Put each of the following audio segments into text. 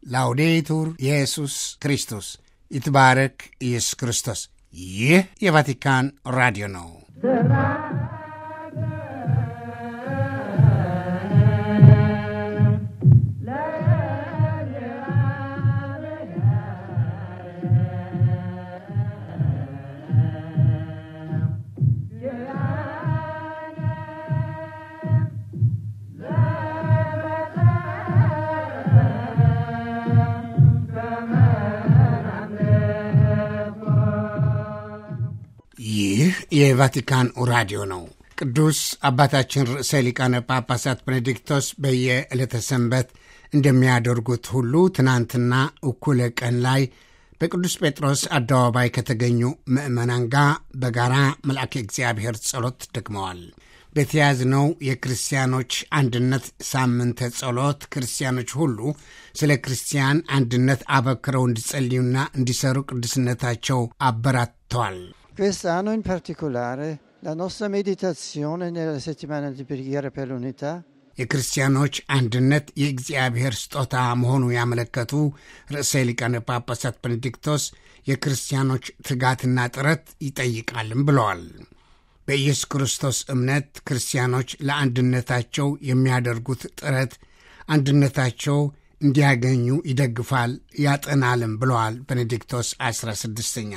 ላውዴቱር ኢየሱስ ክርስቶስ ይትባረክ ኢየሱስ ክርስቶስ። ይህ የቫቲካን ራዲዮ ነው። ይህ የቫቲካን ራዲዮ ነው። ቅዱስ አባታችን ርዕሰ ሊቃነ ጳጳሳት ቤኔዲክቶስ በየዕለተ ሰንበት እንደሚያደርጉት ሁሉ ትናንትና እኩለ ቀን ላይ በቅዱስ ጴጥሮስ አደባባይ ከተገኙ ምዕመናን ጋር በጋራ መልአከ እግዚአብሔር ጸሎት ደግመዋል። በተያዝነው የክርስቲያኖች አንድነት ሳምንተ ጸሎት ክርስቲያኖች ሁሉ ስለ ክርስቲያን አንድነት አበክረው እንዲጸልዩና እንዲሰሩ ቅዱስነታቸው አበራተዋል። Quest'anno in particolare la nostra meditazione nella settimana di preghiera per l'unità የክርስቲያኖች አንድነት የእግዚአብሔር ስጦታ መሆኑ ያመለከቱ ርዕሰ ሊቃነ ጳጳሳት ቤኔዲክቶስ የክርስቲያኖች ትጋትና ጥረት ይጠይቃልም ብለዋል። በኢየሱስ ክርስቶስ እምነት ክርስቲያኖች ለአንድነታቸው የሚያደርጉት ጥረት አንድነታቸው እንዲያገኙ ይደግፋል፣ ያጠናልም ብለዋል ቤኔዲክቶስ 16ኛ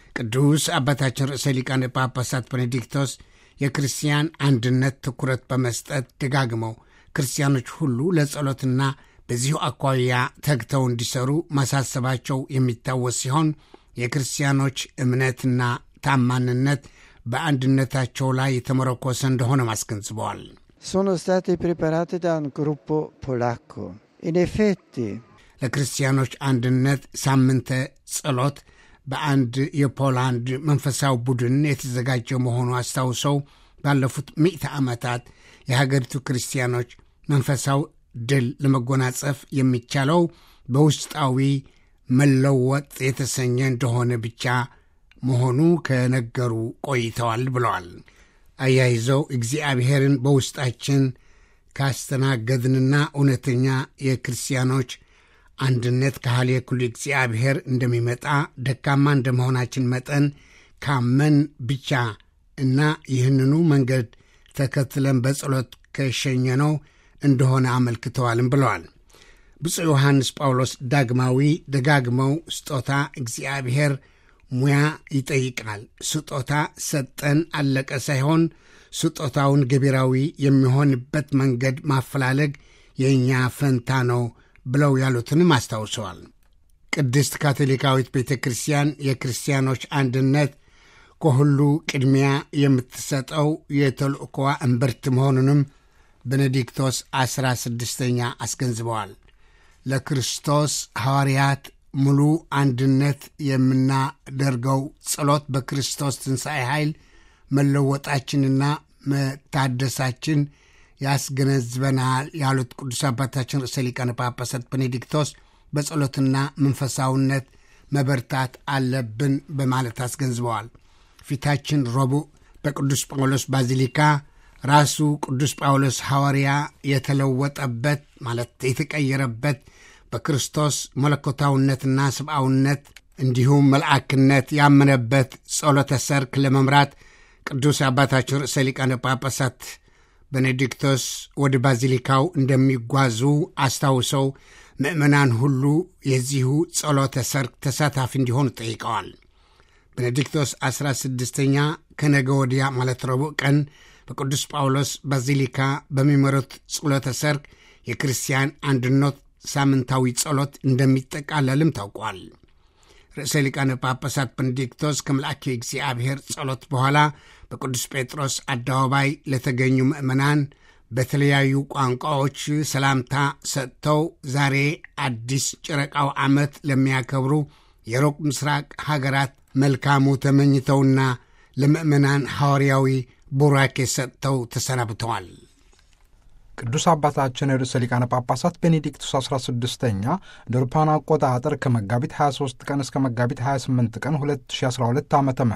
ቅዱስ አባታችን ርዕሰ ሊቃነ ጳጳሳት ቤኔዲክቶስ የክርስቲያን አንድነት ትኩረት በመስጠት ደጋግመው ክርስቲያኖች ሁሉ ለጸሎትና በዚሁ አኳያ ተግተው እንዲሰሩ ማሳሰባቸው የሚታወስ ሲሆን የክርስቲያኖች እምነትና ታማኝነት በአንድነታቸው ላይ የተመረኮሰ እንደሆነ አስገንዝበዋል። sono state preparate da un gruppo polacco. In effetti, ለክርስቲያኖች አንድነት ሳምንተ ጸሎት በአንድ የፖላንድ መንፈሳዊ ቡድን የተዘጋጀ መሆኑ አስታውሰው ባለፉት ምዕተ ዓመታት የሀገሪቱ ክርስቲያኖች መንፈሳዊ ድል ለመጎናጸፍ የሚቻለው በውስጣዊ መለወጥ የተሰኘ እንደሆነ ብቻ መሆኑ ከነገሩ ቆይተዋል ብለዋል። አያይዘው እግዚአብሔርን በውስጣችን ካስተናገድንና እውነተኛ የክርስቲያኖች አንድነት ካህል የኩሉ እግዚአብሔር እንደሚመጣ ደካማ እንደመሆናችን መጠን ካመን ብቻ እና ይህንኑ መንገድ ተከትለን በጸሎት ከሸኘነው እንደሆነ አመልክተዋልም ብለዋል። ብፁዕ ዮሐንስ ጳውሎስ ዳግማዊ ደጋግመው ስጦታ እግዚአብሔር ሙያ ይጠይቃል። ስጦታ ሰጠን አለቀ ሳይሆን ስጦታውን ገቢራዊ የሚሆንበት መንገድ ማፈላለግ የእኛ ፈንታ ነው ብለው ያሉትንም አስታውሰዋል። ቅድስት ካቶሊካዊት ቤተ ክርስቲያን የክርስቲያኖች አንድነት ከሁሉ ቅድሚያ የምትሰጠው የተልእኮዋ እምብርት መሆኑንም ቤኔዲክቶስ ዐሥራ ስድስተኛ አስገንዝበዋል። ለክርስቶስ ሐዋርያት ሙሉ አንድነት የምናደርገው ጸሎት በክርስቶስ ትንሣኤ ኃይል መለወጣችንና መታደሳችን ያስገነዝበናል ያሉት ቅዱስ አባታችን ርዕሰ ሊቃነ ጳጳሳት ቤኔዲክቶስ በጸሎትና መንፈሳዊነት መበርታት አለብን በማለት አስገንዝበዋል። ፊታችን ረቡዕ በቅዱስ ጳውሎስ ባዚሊካ ራሱ ቅዱስ ጳውሎስ ሐዋርያ የተለወጠበት ማለት የተቀየረበት በክርስቶስ መለኮታዊነትና ሰብአዊነት እንዲሁም መልአክነት ያመነበት ጸሎተ ሰርክ ለመምራት ቅዱስ አባታችን ርዕሰ ሊቃነ ጳጳሳት ቤኔዲክቶስ ወደ ባዚሊካው እንደሚጓዙ አስታውሰው ምእመናን ሁሉ የዚሁ ጸሎተ ሰርክ ተሳታፊ እንዲሆኑ ጠይቀዋል። ቤኔዲክቶስ 16ኛ ከነገ ወዲያ ማለት ረቡዕ ቀን በቅዱስ ጳውሎስ ባዚሊካ በሚመሩት ጸሎተ ሰርክ የክርስቲያን አንድነት ሳምንታዊ ጸሎት እንደሚጠቃለልም ታውቋል። ርዕሰ ሊቃነ ጳጳሳት ቤኔዲክቶስ ከመልአከ እግዚአብሔር ጸሎት በኋላ በቅዱስ ጴጥሮስ አደባባይ ለተገኙ ምዕመናን በተለያዩ ቋንቋዎች ሰላምታ ሰጥተው ዛሬ አዲስ ጨረቃው ዓመት ለሚያከብሩ የሩቅ ምስራቅ ሀገራት መልካሙ ተመኝተውና ለምዕመናን ሐዋርያዊ ቡራኬ ሰጥተው ተሰናብተዋል። ቅዱስ አባታችን ርዕሰ ሊቃነ ጳጳሳት ቤኔዲክቱስ 16ኛ እንደ አውሮፓውያን አቆጣጠር ከመጋቢት 23 ቀን እስከ መጋቢት 28 ቀን 2012 ዓ ም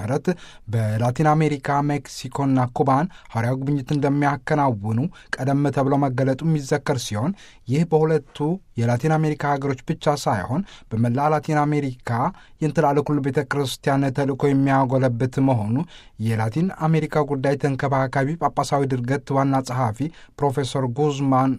በላቲን አሜሪካ ሜክሲኮና ኩባን ሐዋርያዊ ጉብኝት እንደሚያከናውኑ ቀደም ተብሎ መገለጡ የሚዘከር ሲሆን ይህ በሁለቱ የላቲን አሜሪካ ሀገሮች ብቻ ሳይሆን በመላ ላቲን አሜሪካ የእንትላለ ኩሉ ቤተ ክርስቲያን ተልእኮ የሚያጎለብት መሆኑ የላቲን አሜሪካ ጉዳይ ተንከባካቢ ጳጳሳዊ ድርገት ዋና ጸሐፊ ፕሮፌሰር ጉዝማን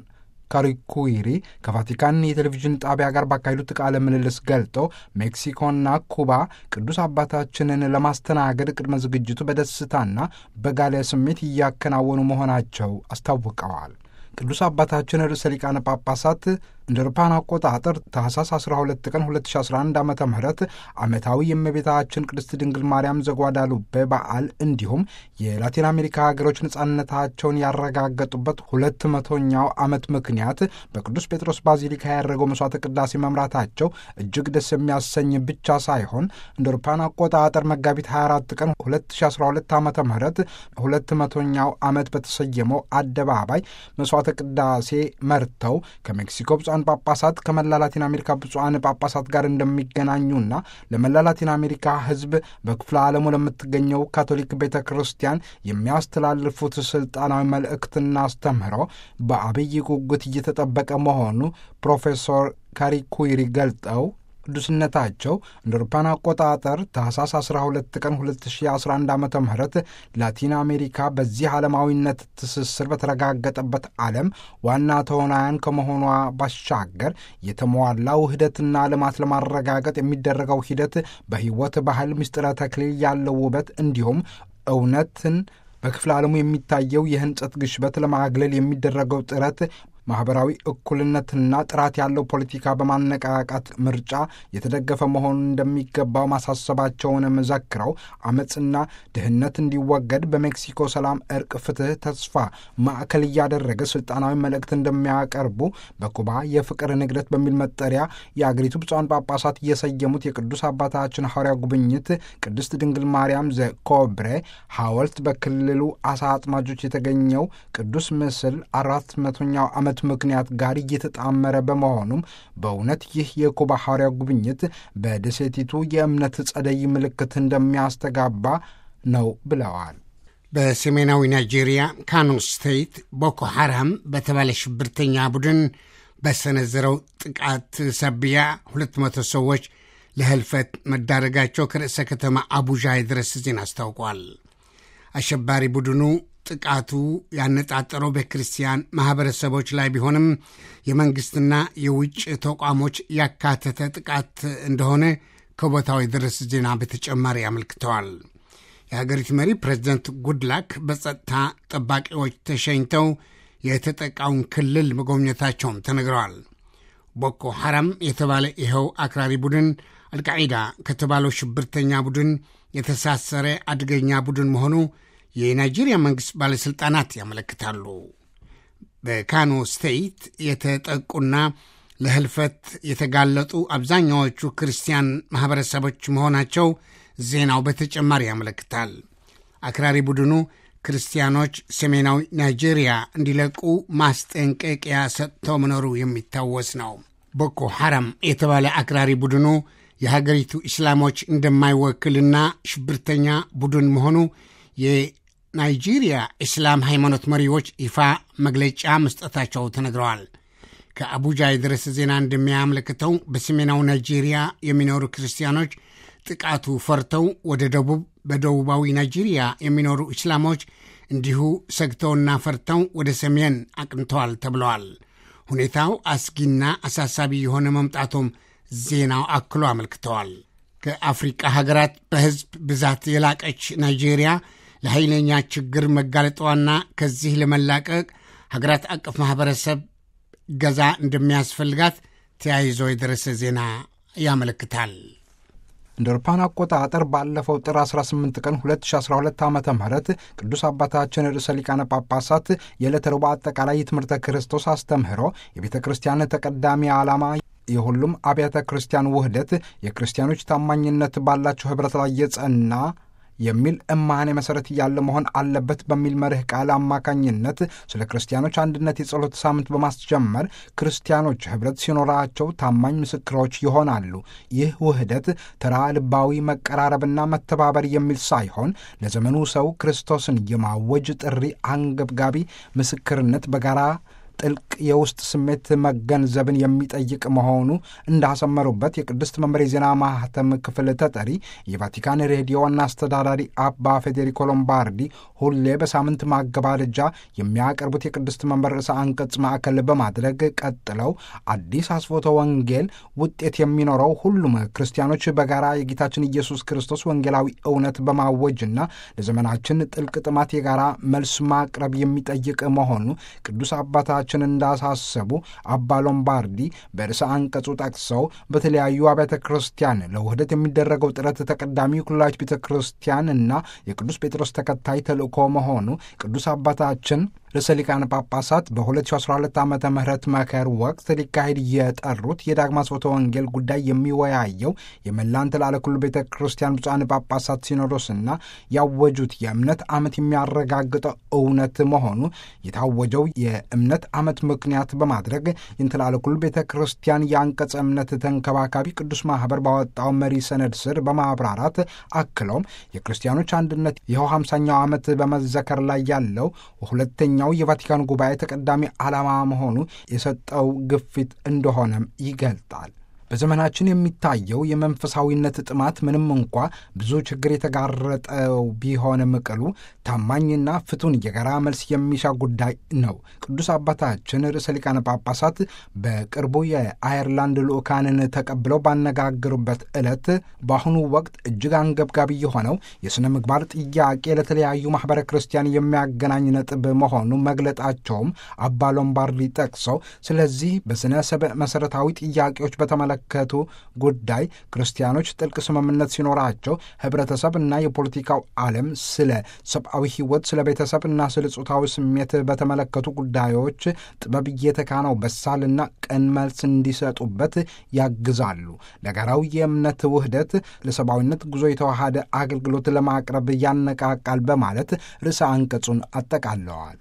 ካሪኩይሪ ከቫቲካን የቴሌቪዥን ጣቢያ ጋር ባካሄዱት ቃለ ምልልስ ገልጠው ሜክሲኮና ኩባ ቅዱስ አባታችንን ለማስተናገድ ቅድመ ዝግጅቱ በደስታና በጋለ ስሜት እያከናወኑ መሆናቸው አስታውቀዋል። ቅዱስ አባታችን ርዕሰ ሊቃነ ጳጳሳት እንደ አውሮፓውያን አቆጣጠር ታህሳስ 12 ቀን 2011 ዓ ም ዓመታዊ የእመቤታችን ቅድስት ድንግል ማርያም ዘጓዳሉቤ በዓል እንዲሁም የላቲን አሜሪካ ሀገሮች ነጻነታቸውን ያረጋገጡበት ሁለት መቶኛው ዓመት ምክንያት በቅዱስ ጴጥሮስ ባዚሊካ ያደረገው መስዋዕተ ቅዳሴ መምራታቸው እጅግ ደስ የሚያሰኝ ብቻ ሳይሆን እንደ አውሮፓውያን አቆጣጠር መጋቢት 24 ቀን 2012 ዓ ም ሁለት መቶኛው ዓመት በተሰየመው አደባባይ መስዋዕተ ቅዳሴ መርተው ከሜክሲኮ ብፁዓን ጳጳሳት ከመላ ላቲን አሜሪካ ብፁዓን ጳጳሳት ጋር እንደሚገናኙና ለመላ ላቲን አሜሪካ ሕዝብ በክፍለ ዓለሙ ለምትገኘው ካቶሊክ ቤተ ክርስቲያን የሚያስተላልፉት ስልጣናዊ መልእክትና አስተምህሮ በአብይ ጉጉት እየተጠበቀ መሆኑ ፕሮፌሰር ካሪኩይሪ ገልጠው ቅዱስነታቸው እንደ አውሮፓውያን አቆጣጠር ታህሳስ 12 ቀን 2011 ዓ ም ላቲን አሜሪካ በዚህ ዓለማዊነት ትስስር በተረጋገጠበት ዓለም ዋና ተዋናያን ከመሆኗ ባሻገር የተሟላ ውህደትና ልማት ለማረጋገጥ የሚደረገው ሂደት በሕይወት ባህል ምስጢረ ተክሊል ያለው ውበት እንዲሁም እውነትን በክፍለ ዓለሙ የሚታየው የህንጸት ግሽበት ለማግለል የሚደረገው ጥረት ማኅበራዊ እኩልነትና ጥራት ያለው ፖለቲካ በማነቃቃት ምርጫ የተደገፈ መሆኑን እንደሚገባው ማሳሰባቸውንም ዘክረው አመፅና ድህነት እንዲወገድ በሜክሲኮ ሰላም፣ እርቅ፣ ፍትህ፣ ተስፋ ማዕከል እያደረገ ስልጣናዊ መልእክት እንደሚያቀርቡ በኩባ የፍቅር ንግደት በሚል መጠሪያ የአገሪቱ ብፁዓን ጳጳሳት እየሰየሙት የቅዱስ አባታችን ሐዋርያ ጉብኝት ቅድስት ድንግል ማርያም ዘኮብሬ ሐውልት በክልሉ አሳ አጥማጆች የተገኘው ቅዱስ ምስል አራት መቶኛው ዓመት ምክንያት ጋር እየተጣመረ በመሆኑም በእውነት ይህ የኩባ ሐዋርያ ጉብኝት በደሴቲቱ የእምነት ጸደይ ምልክት እንደሚያስተጋባ ነው ብለዋል። በሰሜናዊ ናይጄሪያ ካኖ ስቴት ቦኮ ሐራም በተባለ ሽብርተኛ ቡድን በሰነዘረው ጥቃት ሰብያ 200 ሰዎች ለህልፈት መዳረጋቸው ከርዕሰ ከተማ አቡጃ የድረስ ዜና አስታውቋል። አሸባሪ ቡድኑ ጥቃቱ ያነጣጠረው በክርስቲያን ማኅበረሰቦች ላይ ቢሆንም የመንግሥትና የውጭ ተቋሞች ያካተተ ጥቃት እንደሆነ ከቦታው የደረስ ዜና በተጨማሪ አመልክተዋል። የሀገሪቱ መሪ ፕሬዚደንት ጉድላክ በጸጥታ ጠባቂዎች ተሸኝተው የተጠቃውን ክልል መጎብኘታቸውም ተነግረዋል። ቦኮ ሐራም የተባለ ይኸው አክራሪ ቡድን አልቃዒዳ ከተባለው ሽብርተኛ ቡድን የተሳሰረ አደገኛ ቡድን መሆኑ የናይጄሪያ መንግሥት ባለሥልጣናት ያመለክታሉ። በካኖ ስቴት የተጠቁና ለህልፈት የተጋለጡ አብዛኛዎቹ ክርስቲያን ማኅበረሰቦች መሆናቸው ዜናው በተጨማሪ ያመለክታል። አክራሪ ቡድኑ ክርስቲያኖች ሰሜናዊ ናይጄሪያ እንዲለቁ ማስጠንቀቂያ ሰጥተው መኖሩ የሚታወስ ነው። ቦኮ ሐራም የተባለ አክራሪ ቡድኑ የሀገሪቱ እስላሞች እንደማይወክልና ሽብርተኛ ቡድን መሆኑ የናይጄሪያ እስላም ሃይማኖት መሪዎች ይፋ መግለጫ መስጠታቸው ተነግረዋል። ከአቡጃ የደረሰ ዜና እንደሚያመለክተው በሰሜናዊ ናይጄሪያ የሚኖሩ ክርስቲያኖች ጥቃቱ ፈርተው ወደ ደቡብ፣ በደቡባዊ ናይጄሪያ የሚኖሩ እስላሞች እንዲሁ ሰግተውና ፈርተው ወደ ሰሜን አቅንተዋል ተብለዋል። ሁኔታው አስጊና አሳሳቢ የሆነ መምጣቱም ዜናው አክሎ አመልክተዋል። ከአፍሪቃ ሀገራት በሕዝብ ብዛት የላቀች ናይጄሪያ ለኃይለኛ ችግር መጋለጧና ከዚህ ለመላቀቅ ሀገራት አቀፍ ማኅበረሰብ ገዛ እንደሚያስፈልጋት ተያይዞ የደረሰ ዜና ያመለክታል። እንደ አውሮፓውያን አቆጣጠር ባለፈው ጥር 18 ቀን 2012 ዓ ም ቅዱስ አባታችን ርዕሰ ሊቃነ ጳጳሳት የዕለተ ረቡዕ አጠቃላይ የትምህርተ ክርስቶስ አስተምህሮ የቤተ ክርስቲያን ተቀዳሚ ዓላማ የሁሉም አብያተ ክርስቲያን ውህደት የክርስቲያኖች ታማኝነት ባላቸው ኅብረት ላይ የጸና የሚል እማኔ መሰረት ያለ መሆን አለበት በሚል መርህ ቃል አማካኝነት ስለ ክርስቲያኖች አንድነት የጸሎት ሳምንት በማስጀመር ክርስቲያኖች ኅብረት ሲኖራቸው ታማኝ ምስክሮች ይሆናሉ። ይህ ውህደት ተራ ልባዊ መቀራረብና መተባበር የሚል ሳይሆን ለዘመኑ ሰው ክርስቶስን የማወጅ ጥሪ አንገብጋቢ ምስክርነት በጋራ ጥልቅ የውስጥ ስሜት መገንዘብን የሚጠይቅ መሆኑ እንዳሰመሩበት የቅድስት መንበር የዜና ማህተም ክፍል ተጠሪ የቫቲካን ሬዲዮ ዋና አስተዳዳሪ አባ ፌዴሪኮ ሎምባርዲ ሁሌ በሳምንት ማገባደጃ የሚያቀርቡት የቅድስት መንበር ርዕሰ አንቀጽ ማዕከል በማድረግ ቀጥለው አዲስ አስፎተ ወንጌል ውጤት የሚኖረው ሁሉም ክርስቲያኖች በጋራ የጌታችን ኢየሱስ ክርስቶስ ወንጌላዊ እውነት በማወጅና ለዘመናችን ጥልቅ ጥማት የጋራ መልስ ማቅረብ የሚጠይቅ መሆኑ ቅዱስ አባታችን ችን እንዳሳሰቡ አባ ሎምባርዲ በርዕሰ አንቀጹ ጠቅሰው በተለያዩ አብያተ ክርስቲያን ለውህደት የሚደረገው ጥረት ተቀዳሚ ኩላች ቤተ ክርስቲያን እና የቅዱስ ጴጥሮስ ተከታይ ተልእኮ መሆኑ ቅዱስ አባታችን ርዕሰ ሊቃነ ጳጳሳት በ2012 ዓ ም መከር ወቅት ሊካሄድ የጠሩት የዳግማ ስብከተ ወንጌል ጉዳይ የሚወያየው የመላን ትላለ ኩሉ ቤተ ክርስቲያን ብፁዓን ጳጳሳት ሲኖዶስና ያወጁት የእምነት ዓመት የሚያረጋግጠው እውነት መሆኑ የታወጀው የእምነት ዓመት ምክንያት በማድረግ የትላለ ኩሉ ቤተ ክርስቲያን የአንቀጸ እምነት ተንከባካቢ ቅዱስ ማኅበር ባወጣው መሪ ሰነድ ስር በማብራራት አክለውም የክርስቲያኖች አንድነት ይኸው ሃምሳኛው ዓመት በመዘከር ላይ ያለው ሁለተኛ ኛው የቫቲካን ጉባኤ ተቀዳሚ ዓላማ መሆኑ የሰጠው ግፊት እንደሆነም ይገልጣል። በዘመናችን የሚታየው የመንፈሳዊነት ጥማት ምንም እንኳ ብዙ ችግር የተጋረጠው ቢሆንም ቅሉ ታማኝና ፍቱን የጋራ መልስ የሚሻ ጉዳይ ነው። ቅዱስ አባታችን ርዕሰ ሊቃነ ጳጳሳት በቅርቡ የአየርላንድ ልዑካንን ተቀብለው ባነጋገሩበት ዕለት በአሁኑ ወቅት እጅግ አንገብጋቢ የሆነው የሥነ ምግባር ጥያቄ ለተለያዩ ማኅበረ ክርስቲያን የሚያገናኝ ነጥብ መሆኑ መግለጣቸውም አባ ሎምባርዲ ጠቅሰው ስለዚህ በሥነ ሰብእ መሠረታዊ ጥያቄዎች በተመለ ከቱ ጉዳይ ክርስቲያኖች ጥልቅ ስምምነት ሲኖራቸው ህብረተሰብ እና የፖለቲካው ዓለም ስለ ሰብአዊ ሕይወት፣ ስለ ቤተሰብ እና ስለ ጾታዊ ስሜት በተመለከቱ ጉዳዮች ጥበብ እየተካነው በሳልና ቅን መልስ እንዲሰጡበት ያግዛሉ። ለጋራው የእምነት ውህደት ለሰብአዊነት ጉዞ የተዋሃደ አገልግሎት ለማቅረብ ያነቃቃል በማለት ርዕሰ አንቀጹን አጠቃለዋል።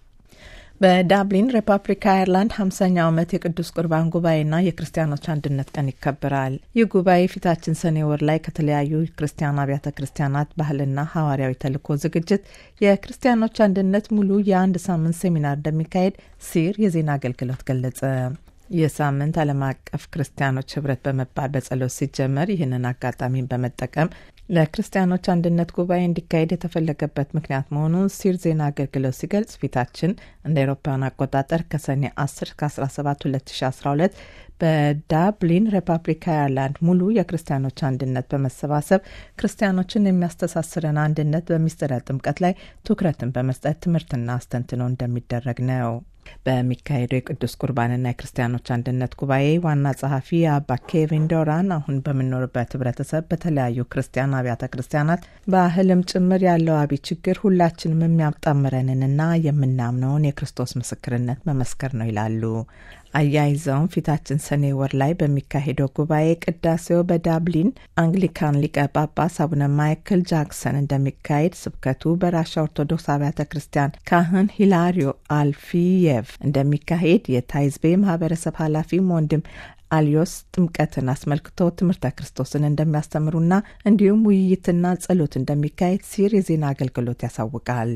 በዳብሊን ሪፐብሊክ አየርላንድ ሀምሳኛው ዓመት የቅዱስ ቁርባን ጉባኤና የክርስቲያኖች አንድነት ቀን ይከበራል። ይህ ጉባኤ ፊታችን ሰኔ ወር ላይ ከተለያዩ ክርስቲያን አብያተ ክርስቲያናት ባህልና ሐዋርያዊ ተልእኮ ዝግጅት የክርስቲያኖች አንድነት ሙሉ የአንድ ሳምንት ሴሚናር እንደሚካሄድ ሲር የዜና አገልግሎት ገለጸ። ይህ ሳምንት ዓለም አቀፍ ክርስቲያኖች ህብረት በመባል በጸሎት ሲጀመር ይህንን አጋጣሚን በመጠቀም ለክርስቲያኖች አንድነት ጉባኤ እንዲካሄድ የተፈለገበት ምክንያት መሆኑን ሲር ዜና አገልግሎት ሲገልጽ ፊታችን እንደ አውሮፓውያን አቆጣጠር ከሰኔ 10 እስከ 17 2012 በዳብሊን ሪፐብሊክ አየርላንድ ሙሉ የክርስቲያኖች አንድነት በመሰባሰብ ክርስቲያኖችን የሚያስተሳስረን አንድነት በሚስጥረ ጥምቀት ላይ ትኩረትን በመስጠት ትምህርትና አስተንትኖ እንደሚደረግ ነው። በሚካሄደው የቅዱስ ቁርባንና የክርስቲያኖች አንድነት ጉባኤ ዋና ጸሐፊ የአባ ኬቪን ዶራን አሁን በምንኖርበት ህብረተሰብ በተለያዩ ክርስቲያን አብያተ ክርስቲያናት ባህልም ጭምር ያለው አብይ ችግር ሁላችንም የሚያጣምረንንና የምናምነውን የክርስቶስ ምስክርነት መመስከር ነው ይላሉ። አያይዘውም ፊታችን ሰኔ ወር ላይ በሚካሄደው ጉባኤ ቅዳሴው በዳብሊን አንግሊካን ሊቀ ጳጳስ አቡነ ማይክል ጃክሰን እንደሚካሄድ፣ ስብከቱ በራሻ ኦርቶዶክስ አብያተ ክርስቲያን ካህን ሂላሪዮ አልፊየቭ እንደሚካሄድ የታይዝቤ ማህበረሰብ ኃላፊም ወንድም አሊዮስ ጥምቀትን አስመልክቶ ትምህርተ ክርስቶስን እንደሚያስተምሩና እንዲሁም ውይይትና ጸሎት እንደሚካሄድ ሲር የዜና አገልግሎት ያሳውቃል።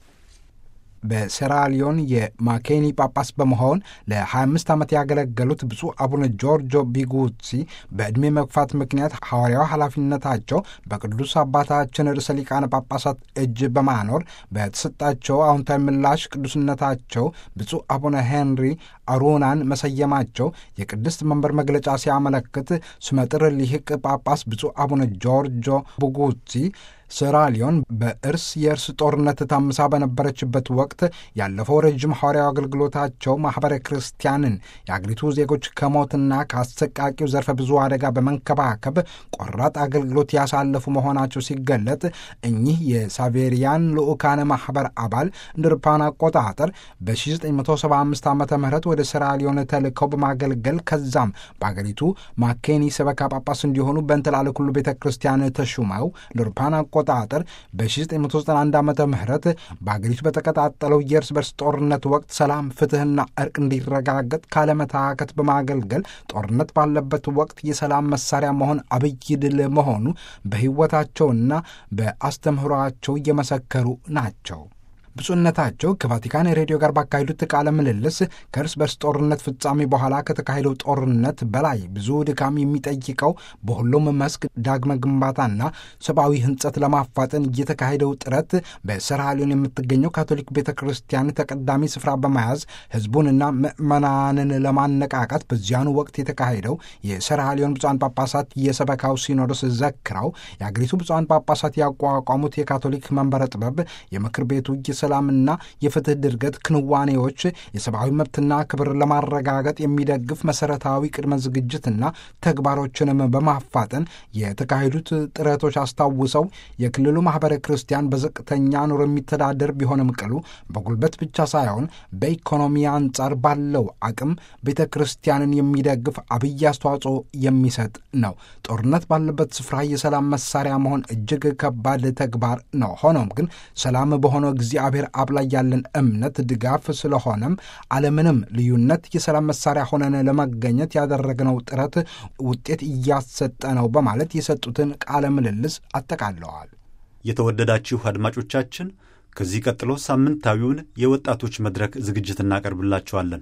በሴራሊዮን የማኬኒ ጳጳስ በመሆን ለ25 ዓመት ያገለገሉት ብፁዕ አቡነ ጆርጆ ቢጉሲ በዕድሜ መግፋት ምክንያት ሐዋርያዊ ኃላፊነታቸው በቅዱስ አባታችን ርዕሰ ሊቃነ ጳጳሳት እጅ በማኖር በተሰጣቸው አዎንታዊ ምላሽ ቅዱስነታቸው ብፁዕ አቡነ ሄንሪ አሩናን መሰየማቸው የቅድስት መንበር መግለጫ ሲያመለክት ስመጥር ሊህቅ ጳጳስ ብፁዕ አቡነ ጆርጆ ቡጉሲ ሴራሊዮን በእርስ የእርስ ጦርነት ታምሳ በነበረችበት ወቅት ያለፈው ረዥም ሐዋርያዊ አገልግሎታቸው ማኅበረ ክርስቲያንን የአገሪቱ ዜጎች ከሞትና ከአሰቃቂው ዘርፈ ብዙ አደጋ በመንከባከብ ቆራጥ አገልግሎት ያሳለፉ መሆናቸው ሲገለጥ እኚህ የሳቬሪያን ልዑካነ ማኅበር አባል እንደ አውሮፓውያን አቆጣጠር በ1975 ዓ ም ወደ ሴራሊዮን ተልከው በማገልገል ከዛም በአገሪቱ ማኬኒ ሰበካ ጳጳስ እንዲሆኑ በእንተላለ ኩሉ ቤተ ክርስቲያን ተሹመው እንደ አውሮፓውያን አቆጣጠር በ1991 ዓ ም በአገሪቱ በተቀጣጠለው የእርስ በርስ ጦርነት ወቅት ሰላም፣ ፍትህና እርቅ እንዲረጋገጥ ካለመታከት በማገልገል ጦርነት ባለበት ወቅት የሰላም መሳሪያ መሆን አብይ ድል መሆኑ በሕይወታቸውና በአስተምህሯቸው እየመሰከሩ ናቸው። ብፁዕነታቸው ከቫቲካን ሬዲዮ ጋር ባካሄዱት ቃለ ምልልስ ከእርስ በርስ ጦርነት ፍጻሜ በኋላ ከተካሄደው ጦርነት በላይ ብዙ ድካም የሚጠይቀው በሁሉም መስክ ዳግመ ግንባታና ሰብአዊ ሕንጸት ለማፋጠን እየተካሄደው ጥረት በሰራሊዮን የምትገኘው ካቶሊክ ቤተ ክርስቲያን ተቀዳሚ ስፍራ በመያዝ ሕዝቡንና ምዕመናንን ለማነቃቃት በዚያኑ ወቅት የተካሄደው የሰራሊዮን ብፁዓን ጳጳሳት የሰበካው ሲኖዶስ ዘክረው የአገሪቱ ብፁዓን ጳጳሳት ያቋቋሙት የካቶሊክ መንበረ ጥበብ የምክር ቤቱ የሰላምና የፍትህ ድርገት ክንዋኔዎች የሰብአዊ መብትና ክብር ለማረጋገጥ የሚደግፍ መሰረታዊ ቅድመ ዝግጅትና ተግባሮችንም በማፋጠን የተካሄዱት ጥረቶች አስታውሰው የክልሉ ማህበረ ክርስቲያን በዝቅተኛ ኑሮ የሚተዳደር ቢሆንም ቅሉ በጉልበት ብቻ ሳይሆን በኢኮኖሚ አንጻር ባለው አቅም ቤተ ክርስቲያንን የሚደግፍ አብይ አስተዋጽኦ የሚሰጥ ነው። ጦርነት ባለበት ስፍራ የሰላም መሳሪያ መሆን እጅግ ከባድ ተግባር ነው። ሆኖም ግን ሰላም በሆነው እግዚአብሔር አብ ላይ ያለን እምነት ድጋፍ ስለሆነም አለምንም ልዩነት የሰላም መሳሪያ ሆነን ለመገኘት ያደረግነው ጥረት ውጤት እያሰጠ ነው በማለት የሰጡትን ቃለ ምልልስ አጠቃለዋል። የተወደዳችሁ አድማጮቻችን ከዚህ ቀጥሎ ሳምንታዊውን የወጣቶች መድረክ ዝግጅት እናቀርብላችኋለን።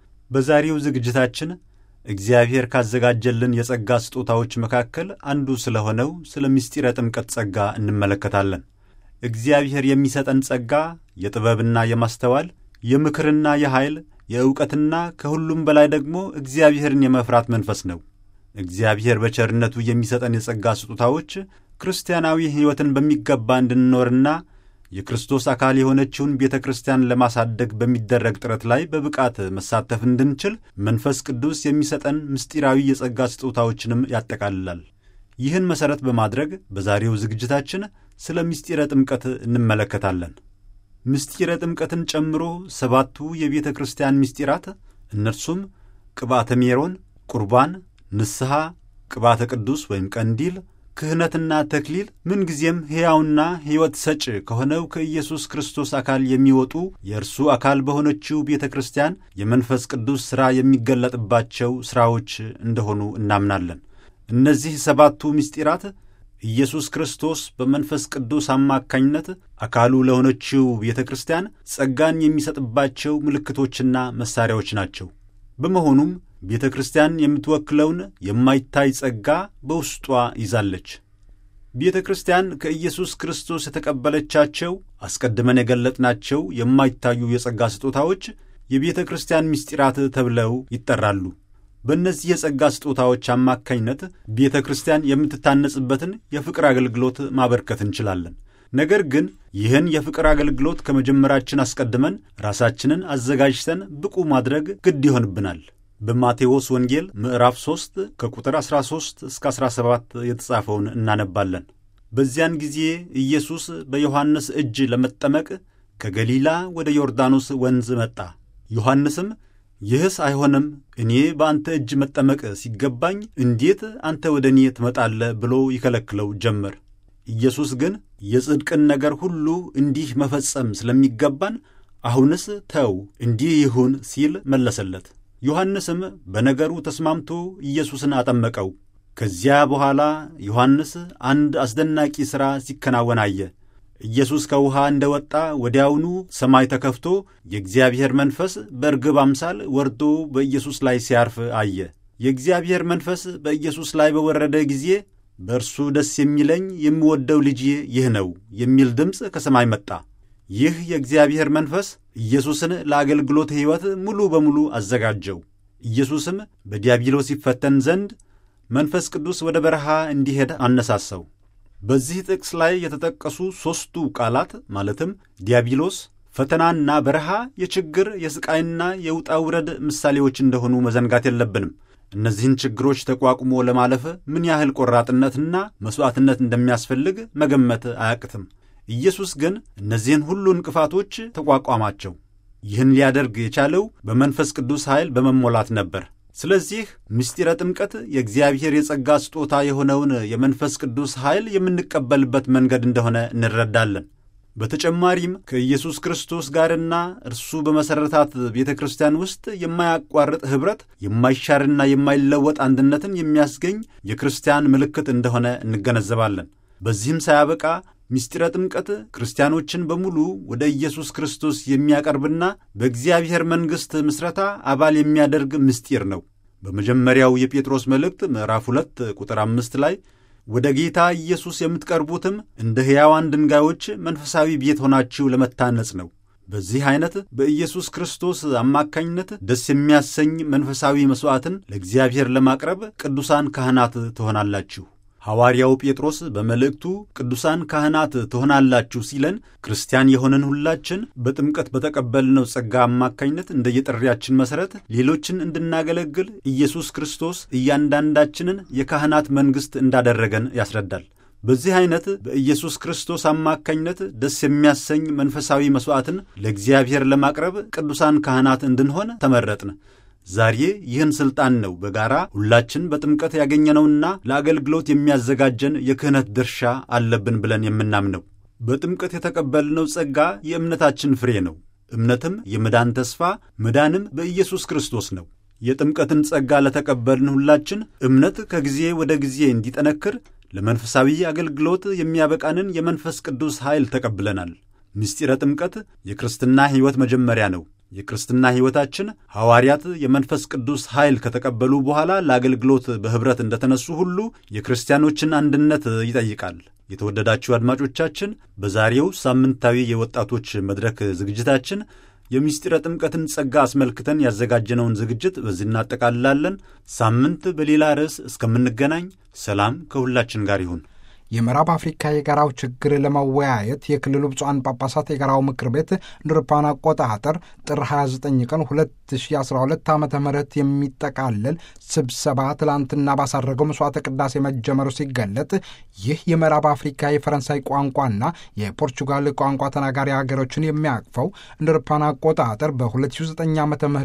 በዛሬው ዝግጅታችን እግዚአብሔር ካዘጋጀልን የጸጋ ስጦታዎች መካከል አንዱ ስለሆነው ስለ ምስጢረ ጥምቀት ጸጋ እንመለከታለን። እግዚአብሔር የሚሰጠን ጸጋ የጥበብና የማስተዋል የምክርና የኃይል የእውቀትና ከሁሉም በላይ ደግሞ እግዚአብሔርን የመፍራት መንፈስ ነው። እግዚአብሔር በቸርነቱ የሚሰጠን የጸጋ ስጦታዎች ክርስቲያናዊ ሕይወትን በሚገባ እንድንኖርና የክርስቶስ አካል የሆነችውን ቤተ ክርስቲያን ለማሳደግ በሚደረግ ጥረት ላይ በብቃት መሳተፍ እንድንችል መንፈስ ቅዱስ የሚሰጠን ምስጢራዊ የጸጋ ስጦታዎችንም ያጠቃልላል። ይህን መሠረት በማድረግ በዛሬው ዝግጅታችን ስለ ምስጢረ ጥምቀት እንመለከታለን። ምስጢረ ጥምቀትን ጨምሮ ሰባቱ የቤተ ክርስቲያን ምስጢራት እነርሱም ቅባተ ሜሮን፣ ቁርባን፣ ንስሐ፣ ቅባተ ቅዱስ ወይም ቀንዲል፣ ክህነትና ተክሊል ምንጊዜም ሕያውና ሕይወት ሰጭ ከሆነው ከኢየሱስ ክርስቶስ አካል የሚወጡ የእርሱ አካል በሆነችው ቤተ ክርስቲያን የመንፈስ ቅዱስ ሥራ የሚገለጥባቸው ሥራዎች እንደሆኑ እናምናለን። እነዚህ ሰባቱ ምስጢራት ኢየሱስ ክርስቶስ በመንፈስ ቅዱስ አማካኝነት አካሉ ለሆነችው ቤተ ክርስቲያን ጸጋን የሚሰጥባቸው ምልክቶችና መሣሪያዎች ናቸው። በመሆኑም ቤተ ክርስቲያን የምትወክለውን የማይታይ ጸጋ በውስጧ ይዛለች። ቤተ ክርስቲያን ከኢየሱስ ክርስቶስ የተቀበለቻቸው አስቀድመን የገለጥናቸው የማይታዩ የጸጋ ስጦታዎች የቤተ ክርስቲያን ምስጢራት ተብለው ይጠራሉ። በእነዚህ የጸጋ ስጦታዎች አማካኝነት ቤተ ክርስቲያን የምትታነጽበትን የፍቅር አገልግሎት ማበርከት እንችላለን። ነገር ግን ይህን የፍቅር አገልግሎት ከመጀመራችን አስቀድመን ራሳችንን አዘጋጅተን ብቁ ማድረግ ግድ ይሆንብናል። በማቴዎስ ወንጌል ምዕራፍ 3 ከቁጥር 13 እስከ 17 የተጻፈውን እናነባለን። በዚያን ጊዜ ኢየሱስ በዮሐንስ እጅ ለመጠመቅ ከገሊላ ወደ ዮርዳኖስ ወንዝ መጣ። ዮሐንስም ይህስ አይሆንም፣ እኔ በአንተ እጅ መጠመቅ ሲገባኝ እንዴት አንተ ወደ እኔ ትመጣለህ? ብሎ ይከለክለው ጀመር። ኢየሱስ ግን የጽድቅን ነገር ሁሉ እንዲህ መፈጸም ስለሚገባን አሁንስ ተው፣ እንዲህ ይሁን ሲል መለሰለት። ዮሐንስም በነገሩ ተስማምቶ ኢየሱስን አጠመቀው። ከዚያ በኋላ ዮሐንስ አንድ አስደናቂ ሥራ ሲከናወን አየ። ኢየሱስ ከውሃ እንደ ወጣ ወዲያውኑ ሰማይ ተከፍቶ የእግዚአብሔር መንፈስ በርግብ አምሳል ወርዶ በኢየሱስ ላይ ሲያርፍ አየ። የእግዚአብሔር መንፈስ በኢየሱስ ላይ በወረደ ጊዜ በእርሱ ደስ የሚለኝ የምወደው ልጄ ይህ ነው የሚል ድምፅ ከሰማይ መጣ። ይህ የእግዚአብሔር መንፈስ ኢየሱስን ለአገልግሎት ሕይወት ሙሉ በሙሉ አዘጋጀው። ኢየሱስም በዲያብሎስ ይፈተን ዘንድ መንፈስ ቅዱስ ወደ በረሃ እንዲሄድ አነሳሳው። በዚህ ጥቅስ ላይ የተጠቀሱ ሦስቱ ቃላት ማለትም ዲያብሎስ፣ ፈተናና በረሃ የችግር የሥቃይና የውጣ ውረድ ምሳሌዎች እንደሆኑ መዘንጋት የለብንም። እነዚህን ችግሮች ተቋቁሞ ለማለፍ ምን ያህል ቆራጥነትና መሥዋዕትነት እንደሚያስፈልግ መገመት አያቅትም። ኢየሱስ ግን እነዚህን ሁሉ እንቅፋቶች ተቋቋማቸው። ይህን ሊያደርግ የቻለው በመንፈስ ቅዱስ ኃይል በመሞላት ነበር። ስለዚህ ምስጢረ ጥምቀት የእግዚአብሔር የጸጋ ስጦታ የሆነውን የመንፈስ ቅዱስ ኃይል የምንቀበልበት መንገድ እንደሆነ እንረዳለን። በተጨማሪም ከኢየሱስ ክርስቶስ ጋርና እርሱ በመሠረታት ቤተ ክርስቲያን ውስጥ የማያቋርጥ ኅብረት፣ የማይሻርና የማይለወጥ አንድነትን የሚያስገኝ የክርስቲያን ምልክት እንደሆነ እንገነዘባለን። በዚህም ሳያበቃ ምስጢረ ጥምቀት ክርስቲያኖችን በሙሉ ወደ ኢየሱስ ክርስቶስ የሚያቀርብና በእግዚአብሔር መንግሥት ምስረታ አባል የሚያደርግ ምስጢር ነው። በመጀመሪያው የጴጥሮስ መልእክት ምዕራፍ ሁለት ቁጥር አምስት ላይ ወደ ጌታ ኢየሱስ የምትቀርቡትም እንደ ሕያዋን ድንጋዮች መንፈሳዊ ቤት ሆናችሁ ለመታነጽ ነው። በዚህ ዐይነት በኢየሱስ ክርስቶስ አማካኝነት ደስ የሚያሰኝ መንፈሳዊ መሥዋዕትን ለእግዚአብሔር ለማቅረብ ቅዱሳን ካህናት ትሆናላችሁ። ሐዋርያው ጴጥሮስ በመልእክቱ ቅዱሳን ካህናት ትሆናላችሁ ሲለን ክርስቲያን የሆንን ሁላችን በጥምቀት በተቀበልነው ጸጋ አማካኝነት እንደየጥሪያችን መሠረት ሌሎችን እንድናገለግል ኢየሱስ ክርስቶስ እያንዳንዳችንን የካህናት መንግሥት እንዳደረገን ያስረዳል። በዚህ ዐይነት በኢየሱስ ክርስቶስ አማካኝነት ደስ የሚያሰኝ መንፈሳዊ መሥዋዕትን ለእግዚአብሔር ለማቅረብ ቅዱሳን ካህናት እንድንሆን ተመረጥን። ዛሬ ይህን ሥልጣን ነው በጋራ ሁላችን በጥምቀት ያገኘነውና ለአገልግሎት የሚያዘጋጀን የክህነት ድርሻ አለብን ብለን የምናምነው። በጥምቀት የተቀበልነው ጸጋ የእምነታችን ፍሬ ነው። እምነትም የመዳን ተስፋ፣ መዳንም በኢየሱስ ክርስቶስ ነው። የጥምቀትን ጸጋ ለተቀበልን ሁላችን እምነት ከጊዜ ወደ ጊዜ እንዲጠነክር ለመንፈሳዊ አገልግሎት የሚያበቃንን የመንፈስ ቅዱስ ኃይል ተቀብለናል። ምስጢረ ጥምቀት የክርስትና ሕይወት መጀመሪያ ነው። የክርስትና ሕይወታችን ሐዋርያት የመንፈስ ቅዱስ ኃይል ከተቀበሉ በኋላ ለአገልግሎት በኅብረት እንደተነሱ ሁሉ የክርስቲያኖችን አንድነት ይጠይቃል። የተወደዳችሁ አድማጮቻችን፣ በዛሬው ሳምንታዊ የወጣቶች መድረክ ዝግጅታችን የምስጢረ ጥምቀትን ጸጋ አስመልክተን ያዘጋጀነውን ዝግጅት በዚህ እናጠቃልላለን። ሳምንት በሌላ ርዕስ እስከምንገናኝ ሰላም ከሁላችን ጋር ይሁን። የምዕራብ አፍሪካ የጋራው ችግር ለመወያየት የክልሉ ብፁዓን ጳጳሳት የጋራው ምክር ቤት እንደ አውሮፓውያን አቆጣጠር ጥር 29 ቀን 2012 ዓ ም የሚጠቃለል ስብሰባ ትላንትና ባሳረገው መስዋዕተ ቅዳሴ መጀመሩ ሲገለጥ ይህ የምዕራብ አፍሪካ የፈረንሳይ ቋንቋና የፖርቹጋል ቋንቋ ተናጋሪ ሀገሮችን የሚያቅፈው እንደ አውሮፓውያን አቆጣጠር በ2009 ዓ ም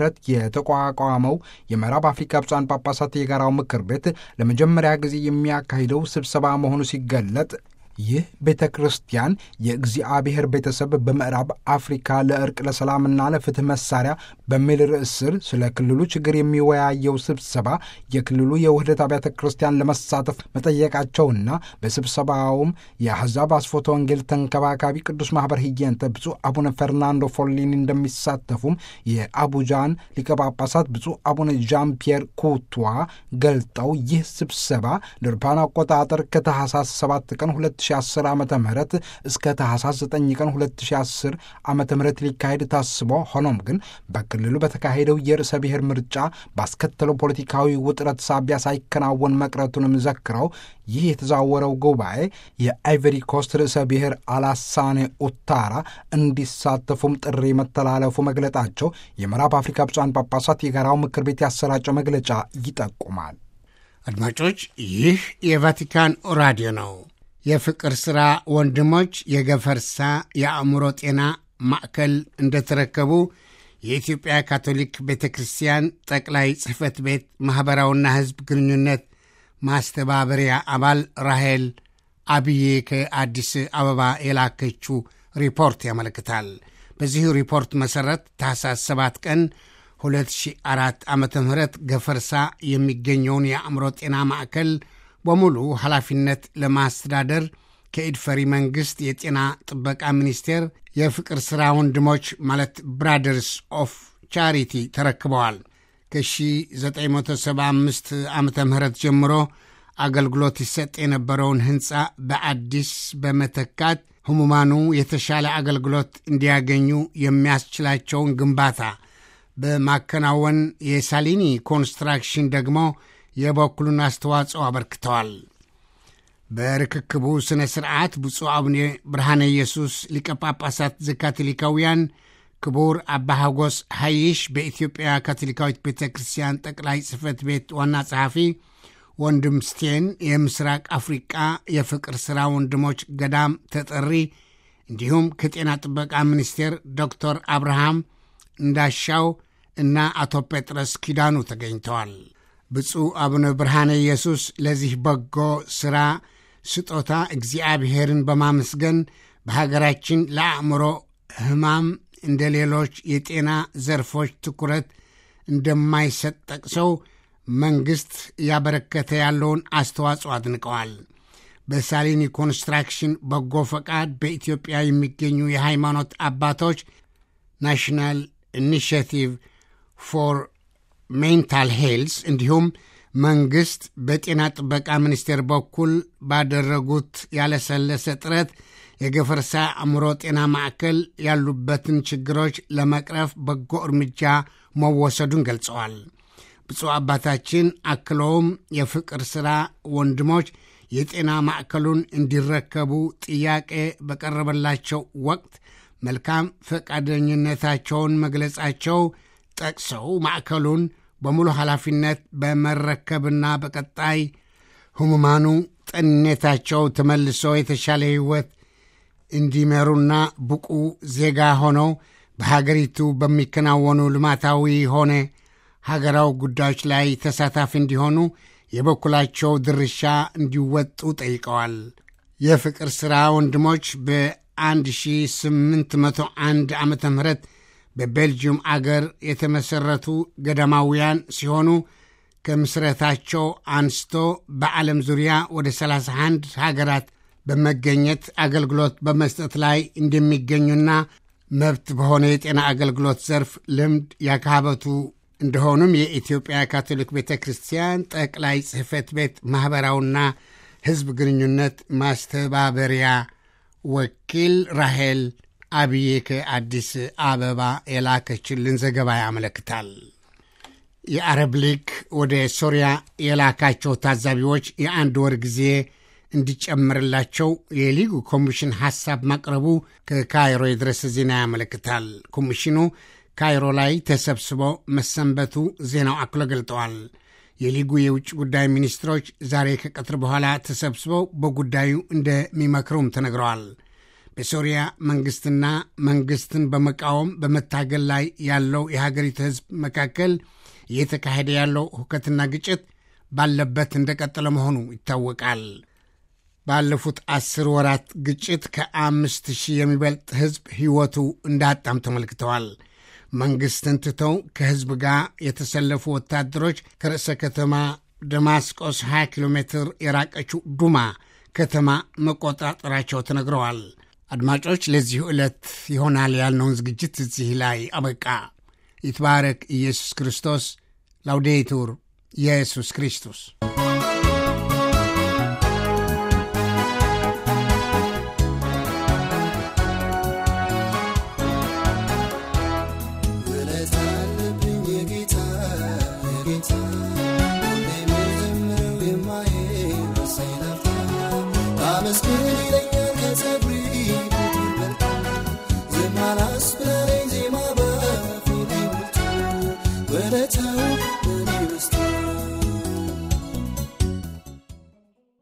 የተቋቋመው የምዕራብ አፍሪካ ብፁዓን ጳጳሳት የጋራው ምክር ቤት ለመጀመሪያ ጊዜ የሚያካሂደው ስብሰባ መሆኑ ሲገለጥ ይህ ቤተ ክርስቲያን የእግዚአብሔር ቤተሰብ በምዕራብ አፍሪካ ለእርቅ ለሰላምና ለፍትህ መሳሪያ በሚል ርዕስ ስር ስለ ክልሉ ችግር የሚወያየው ስብሰባ የክልሉ የውህደት አብያተ ክርስቲያን ለመሳተፍ መጠየቃቸውና በስብሰባውም የአሕዛብ አስፎተ ወንጌል ተንከባካቢ ቅዱስ ማኅበር ህየንተ ብፁዕ አቡነ ፈርናንዶ ፎሊኒ እንደሚሳተፉም የአቡጃን ሊቀ ጳጳሳት ብፁዕ አቡነ ዣን ፒየር ኩቷ ገልጠው ይህ ስብሰባ ለአውሮፓውያን አቆጣጠር ከታህሳስ 7 ቀን 2010 ዓ ም እስከ ታህሳስ 9 ቀን 2010 ዓ ም ሊካሄድ ታስቦ ሆኖም ግን በክልሉ በተካሄደው የርዕሰ ብሔር ምርጫ ባስከተለው ፖለቲካዊ ውጥረት ሳቢያ ሳይከናወን መቅረቱንም ዘክረው ይህ የተዛወረው ጉባኤ የአይቨሪ ኮስት ርዕሰ ብሔር አላሳኔ ኡታራ እንዲሳተፉም ጥሪ መተላለፉ መግለጣቸው የምዕራብ አፍሪካ ብፁዓን ጳጳሳት የጋራው ምክር ቤት ያሰራጨው መግለጫ ይጠቁማል። አድማጮች፣ ይህ የቫቲካን ራዲዮ ነው። የፍቅር ሥራ ወንድሞች የገፈርሳ የአእምሮ ጤና ማዕከል እንደተረከቡ የኢትዮጵያ ካቶሊክ ቤተ ክርስቲያን ጠቅላይ ጽሕፈት ቤት ማኅበራዊና ሕዝብ ግንኙነት ማስተባበሪያ አባል ራሄል አብዬ ከአዲስ አበባ የላከችው ሪፖርት ያመለክታል። በዚሁ ሪፖርት መሠረት ታኅሳስ 7 ቀን 2004 ዓ ም ገፈርሳ የሚገኘውን የአእምሮ ጤና ማዕከል በሙሉ ኃላፊነት ለማስተዳደር ከኢድፈሪ መንግሥት የጤና ጥበቃ ሚኒስቴር የፍቅር ሥራ ወንድሞች ማለት ብራደርስ ኦፍ ቻሪቲ ተረክበዋል። ከ1975 ዓ ም ጀምሮ አገልግሎት ይሰጥ የነበረውን ሕንፃ በአዲስ በመተካት ሕሙማኑ የተሻለ አገልግሎት እንዲያገኙ የሚያስችላቸውን ግንባታ በማከናወን የሳሊኒ ኮንስትራክሽን ደግሞ የበኩሉን አስተዋጽኦ አበርክተዋል። በርክክቡ ሥነ ሥርዓት ብፁዕ አቡነ ብርሃነ ኢየሱስ ሊቀ ጳጳሳት ዘካቶሊካውያን ክቡር አባ ሐጎስ ሐይሽ በኢትዮጵያ ካቶሊካዊት ቤተ ክርስቲያን ጠቅላይ ጽሕፈት ቤት ዋና ጸሐፊ፣ ወንድም ስቴን የምስራቅ አፍሪቃ የፍቅር ሥራ ወንድሞች ገዳም ተጠሪ፣ እንዲሁም ከጤና ጥበቃ ሚኒስቴር ዶክተር አብርሃም እንዳሻው እና አቶ ጴጥሮስ ኪዳኑ ተገኝተዋል። ብፁዕ አቡነ ብርሃነ ኢየሱስ ለዚህ በጎ ሥራ ስጦታ እግዚአብሔርን በማመስገን በሀገራችን ለአእምሮ ሕማም እንደ ሌሎች የጤና ዘርፎች ትኩረት እንደማይሰጥ ጠቅሰው መንግሥት እያበረከተ ያለውን አስተዋጽኦ አድንቀዋል። በሳሊኒ ኮንስትራክሽን በጎ ፈቃድ በኢትዮጵያ የሚገኙ የሃይማኖት አባቶች ናሽናል ኢኒሽቲቭ ፎር ሜንታል ሄልስ እንዲሁም መንግሥት በጤና ጥበቃ ሚኒስቴር በኩል ባደረጉት ያለሰለሰ ጥረት የገፈርሳ አእምሮ ጤና ማዕከል ያሉበትን ችግሮች ለመቅረፍ በጎ እርምጃ መወሰዱን ገልጸዋል። ብፁዕ አባታችን አክለውም የፍቅር ሥራ ወንድሞች የጤና ማዕከሉን እንዲረከቡ ጥያቄ በቀረበላቸው ወቅት መልካም ፈቃደኝነታቸውን መግለጻቸው ጠቅሰው ማዕከሉን በሙሉ ኃላፊነት በመረከብና በቀጣይ ሕሙማኑ ጤንነታቸው ተመልሶ የተሻለ ሕይወት እንዲመሩና ብቁ ዜጋ ሆነው በሀገሪቱ በሚከናወኑ ልማታዊ ሆነ ሀገራዊ ጉዳዮች ላይ ተሳታፊ እንዲሆኑ የበኩላቸው ድርሻ እንዲወጡ ጠይቀዋል። የፍቅር ሥራ ወንድሞች በ1801 ዓ ም በቤልጅየም አገር የተመሠረቱ ገዳማውያን ሲሆኑ ከምስረታቸው አንስቶ በዓለም ዙሪያ ወደ 31 ሀገራት በመገኘት አገልግሎት በመስጠት ላይ እንደሚገኙና መብት በሆነ የጤና አገልግሎት ዘርፍ ልምድ ያካበቱ እንደሆኑም የኢትዮጵያ ካቶሊክ ቤተ ክርስቲያን ጠቅላይ ጽሕፈት ቤት ማኅበራዊና ሕዝብ ግንኙነት ማስተባበሪያ ወኪል ራሄል አብዬ ከአዲስ አበባ የላከችልን ዘገባ ያመለክታል። የአረብ ሊግ ወደ ሶሪያ የላካቸው ታዛቢዎች የአንድ ወር ጊዜ እንዲጨምርላቸው የሊጉ ኮሚሽን ሐሳብ ማቅረቡ ከካይሮ የደረሰ ዜና ያመለክታል። ኮሚሽኑ ካይሮ ላይ ተሰብስቦ መሰንበቱ ዜናው አክሎ ገልጠዋል። የሊጉ የውጭ ጉዳይ ሚኒስትሮች ዛሬ ከቀትር በኋላ ተሰብስበው በጉዳዩ እንደሚመክሩም ተነግረዋል። በሶሪያ መንግሥትና መንግሥትን በመቃወም በመታገል ላይ ያለው የሀገሪቱ ሕዝብ መካከል እየተካሄደ ያለው ሁከትና ግጭት ባለበት እንደቀጠለ መሆኑ ይታወቃል። ባለፉት አስር ወራት ግጭት ከአምስት ሺህ የሚበልጥ ሕዝብ ሕይወቱ እንዳጣም ተመልክተዋል። መንግሥትን ትተው ከሕዝብ ጋር የተሰለፉ ወታደሮች ከርዕሰ ከተማ ደማስቆስ 20 ኪሎ ሜትር የራቀችው ዱማ ከተማ መቆጣጠራቸው ተነግረዋል። አድማጮች፣ ለዚሁ ዕለት ይሆናል ያልነውን ዝግጅት እዚህ ላይ አበቃ። ይትባረክ ኢየሱስ ክርስቶስ። ላውዴቱር ኢየሱስ ክርስቶስ But I tell